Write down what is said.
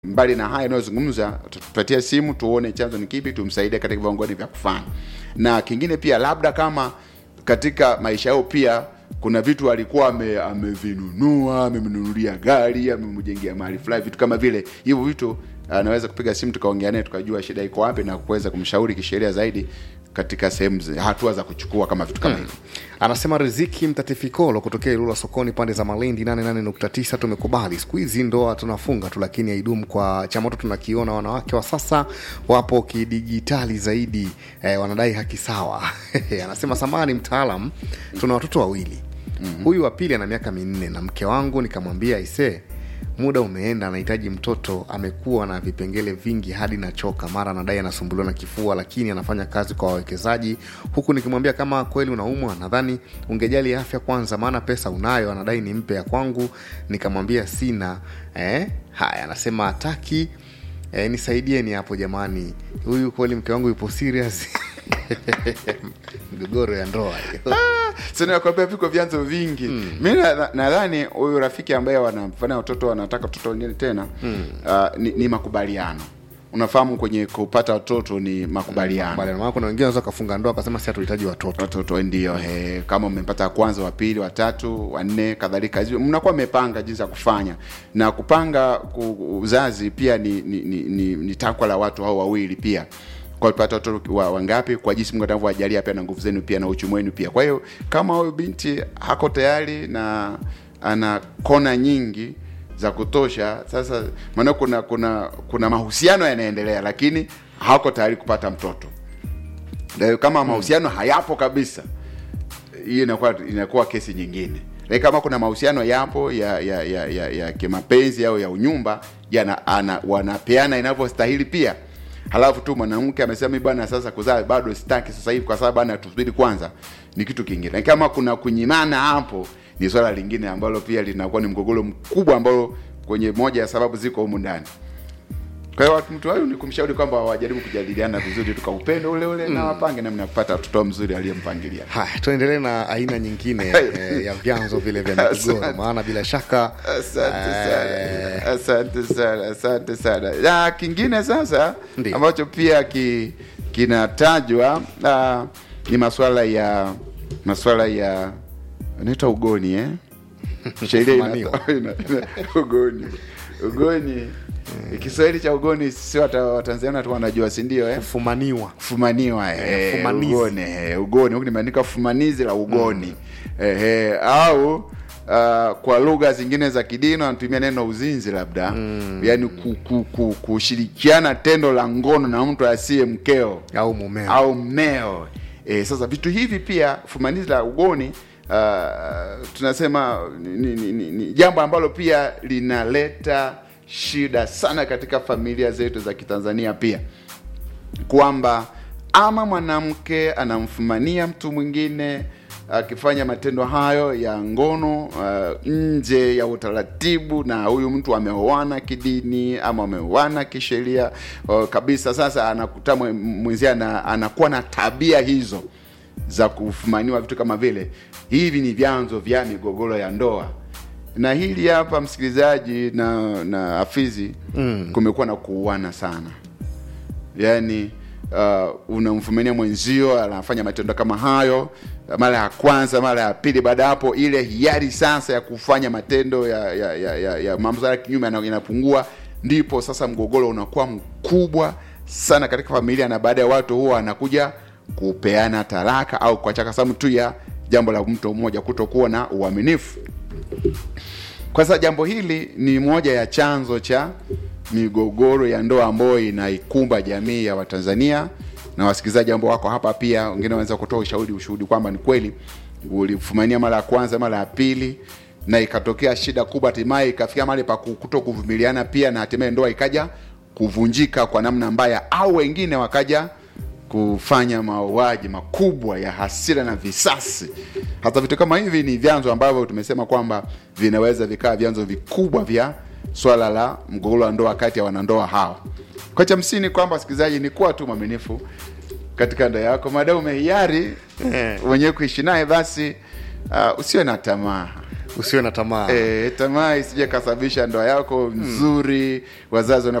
mbali na haya yanayozungumza, tupatie simu tuone chanzo ni kipi, tumsaidie katika viwango vya kufanya. Na kingine pia, labda kama katika maisha yao pia kuna vitu alikuwa ame, amevinunua amemnunulia gari amemjengea mahali fulani, vitu kama vile hivyo vitu, anaweza kupiga simu tukaongea naye tukajua shida iko wapi na kuweza kumshauri kisheria zaidi katika sehemu hatua za kuchukua kama vitu kama hivyo. Anasema Riziki Mtatifikolo kutokea Ilula sokoni pande za Malindi 88.9. Tumekubali siku hizi ndoa tunafunga tu, lakini haidumu. Kwa chamoto tunakiona wanawake wa sasa wapo kidijitali zaidi eh, wanadai haki sawa. Anasema samani mtaalam, tuna watoto wawili mm-hmm. Huyu wa pili ana miaka minne na mke wangu nikamwambia isee muda umeenda, anahitaji mtoto. Amekuwa na vipengele vingi hadi nachoka. Mara anadai anasumbuliwa na kifua, lakini anafanya kazi kwa wawekezaji, huku nikimwambia kama kweli unaumwa, nadhani ungejali afya kwanza, maana pesa unayo. Anadai nimpe ya kwangu, nikamwambia sina. Eh, haya, anasema hataki. Eh, nisaidieni hapo jamani, huyu kweli mke wangu yupo serious migogoro ya ndoa hiyo. sinakwambia viko vyanzo vingi mm. mi nadhani huyu rafiki ambaye wanafanya watoto wanataka watoto wengine tena mm. uh, ni, ni makubaliano unafahamu kwenye kupata watoto ni makubaliano Bali, maana kuna wengine wanaweza kafunga ndoa akasema si hatuhitaji watoto watoto ndio he, kama umepata kwanza wa pili watatu wanne kadhalika hizo mnakuwa mmepanga jinsi ya kufanya na kupanga ku- uzazi pia ni, ni, ni, ni, ni takwa la watu hao wawili pia kwa kupata watoto wa- wangapi kwa jinsi mungu atavyowajalia pia na nguvu zenu pia na uchumi wenu pia kwa hiyo kama huyu binti hako tayari na ana kona nyingi za kutosha sasa maana kuna kuna kuna mahusiano yanaendelea lakini hako tayari kupata mtoto na kama mahusiano hayapo kabisa hiyo inakuwa inakuwa kesi nyingine lakini kama kuna mahusiano yapo ya ya ya, ya, ya kimapenzi au ya unyumba yana ana, wanapeana inavyostahili pia halafu tu mwanamke amesema mi bwana sasa kuzaa bado sitaki sasa hivi kwa sababu bana tusubiri kwanza ni kitu kingine lakini kama kuna kunyimana hapo ni swala lingine ambalo pia linakuwa ni mgogoro mkubwa ambalo kwenye moja ya sababu ziko humu ndani kwa hiyo mtu wayo ni kumshauri kwamba wajaribu kujadiliana vizuri tuka upendo ule ule mm. na wapange namna ya kupata mtoto mzuri aliyempangilia haya tuendelee na aina nyingine eh, ya vyanzo vile vya migogoro Asante. maana bila shaka asante eh, sana asante sana asante sana na kingine sasa Ndiyo. ambacho pia ki, kinatajwa uh, ni maswala ya maswala ya naita ugoni eh? sheria ina- Kufumaniwa. ina- ina- ugoni ugoni kiswahili cha ugoni si wata- watanzania tu wanajua si ndio eh? kufumaniwa kufumaniwa eh, fumanizi. ugoni eh, ugoni huku nimeandika fumanizi la ugoni mm. eh, eh, au uh, kwa lugha zingine za kidini wanatumia neno uzinzi labda mm. yani ku, ku, ku, kushirikiana tendo la ngono na mtu asiye mkeo au mumeo au mmeo e, sasa vitu hivi pia fumanizi la ugoni uh, tunasema ni, ni, ni, ni jambo ambalo pia linaleta shida sana katika familia zetu za kitanzania pia kwamba ama mwanamke anamfumania mtu mwingine akifanya matendo hayo ya ngono uh, nje ya utaratibu na huyu mtu ameoana kidini ama ameoana kisheria uh, kabisa sasa anakuta mwe- mwenzie ana, anakuwa na tabia hizo za kufumaniwa vitu kama vile hivi ni vyanzo vya migogoro ya ndoa na hili hapa msikilizaji na na afizi mm. kumekuwa na kuuana sana yani uh, unamfumania mwenzio anafanya matendo kama hayo mara ya kwanza mara ya pili baada ya hapo ile hiari sasa ya kufanya matendo ya ya, ya, ya, ya mambo ya kinyume yana- inapungua ndipo sasa mgogoro unakuwa mkubwa sana katika familia na baada ya watu huwa anakuja kupeana talaka au kuachaka sababu tu ya jambo la mtu mmoja kutokuwa na uaminifu kwa sasa jambo hili ni moja ya chanzo cha migogoro ya ndoa ambayo inaikumba jamii ya Watanzania na wasikilizaji ambao wako hapa pia, wengine wanaweza kutoa ushauri ushuhudi kwamba ni kweli ulifumania mara ya kwanza, mara ya pili na ikatokea shida kubwa, hatimaye ikafikia mahali pa kuto kuvumiliana pia, na hatimaye ndoa ikaja kuvunjika kwa namna mbaya, au wengine wakaja kufanya mauaji makubwa ya hasira na visasi. Hata vitu kama hivi ni vyanzo ambavyo tumesema kwamba vinaweza vikaa vyanzo vikubwa vya swala la mgogoro wa ndoa kati ya wanandoa hao. Kwa cha msingi kwamba wasikilizaji, ni kuwa tu mwaminifu katika ndoa yako, maadamu umehiari mwenyewe kuishi naye, basi uh, usiwe na tamaa usiwe na tamaa E, tamaa isije kasababisha ndoa yako nzuri wazazi